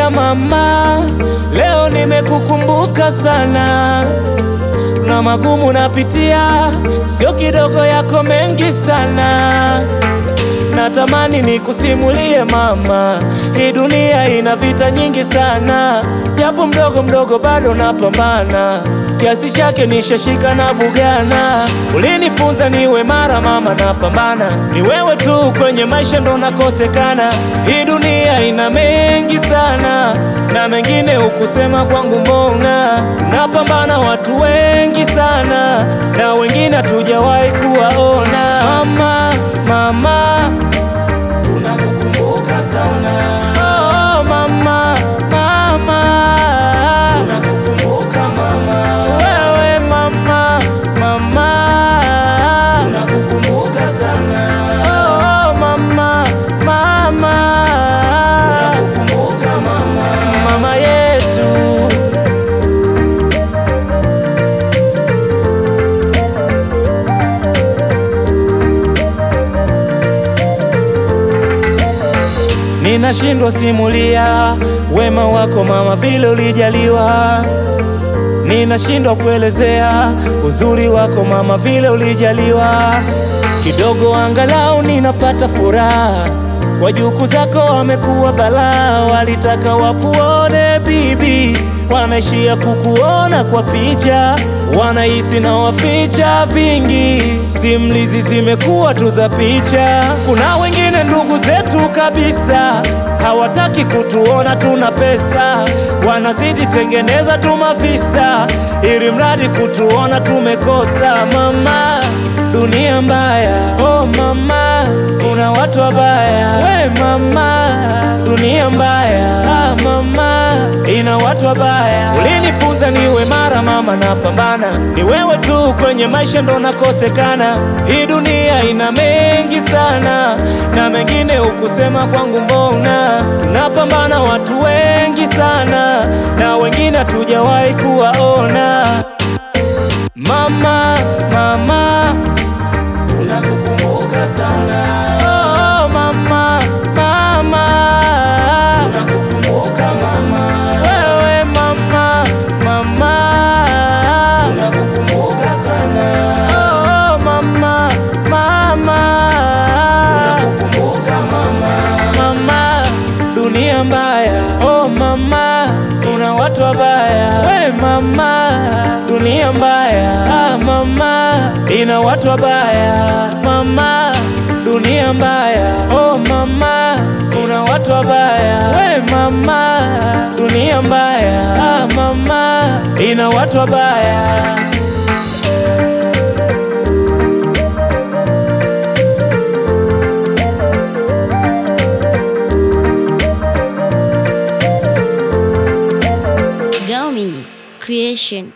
Ila mama, leo nimekukumbuka sana, na magumu napitia, sio kidogo, yako mengi sana. Natamani nikusimulie mama, hii dunia ina vita nyingi sana, japo mdogo mdogo bado napambana, kiasi chake nishashika na bugana. Ulinifunza niwe mara mama, napambana, ni wewe tu kwenye maisha ndo nakosekana. Hii dunia ina mengi sana, na mengine hukusema kwangu, mbona tunapambana watu wengi sana, na wengine hatujawahi kuwaona. Mama, mama tunakukumbuka sana oh, mama, mama tunakukumbuka mama, wewe mama, mama tunakukumbuka sana oh, mama, mama tunakukumbuka mama, mama yetu Ninashindwa simulia wema wako mama, vile ulijaliwa. Ninashindwa kuelezea uzuri wako mama, vile ulijaliwa. Kidogo angalau ninapata furaha. Wajukuu zako wamekuwa balaa, walitaka wakuone bibi, wanaishia kukuona kwa picha, wanahisi na waficha vingi, simulizi zimekuwa tu za picha. Kuna wengine ndugu zetu kabisa hawataki kutuona tuna pesa, wanazidi tengeneza tu mavisa, ili mradi kutuona tumekosa. Mama, dunia mbaya, oh mama, kuna watu wabaya. We mama, dunia mbaya, ah mama, ina watu wabaya. Ulinifunza niwe mara mama, napambana, ni wewe tu kwenye maisha ndo nakosekana. Hii dunia ina mengi sana, na mengine hukusema kwangu, mbona tunapambana watu wengi sana, na wengine hatujawahi kuwaona. Mama, mama tunakukumbuka sana oh, mama, mama tunakukumbuka mama, wewe mama, mama tunakukumbuka sana oh, mama, mama tunakukumbuka mama, mama dunia mbaya oh mama, kuna watu wabaya we mama, dunia mbaya ah mama, ina watu wabaya mama, dunia mbaya oh mama, kuna watu wabaya we mama, dunia mbaya ah mama, ina watu wabaya Gaumi Creation.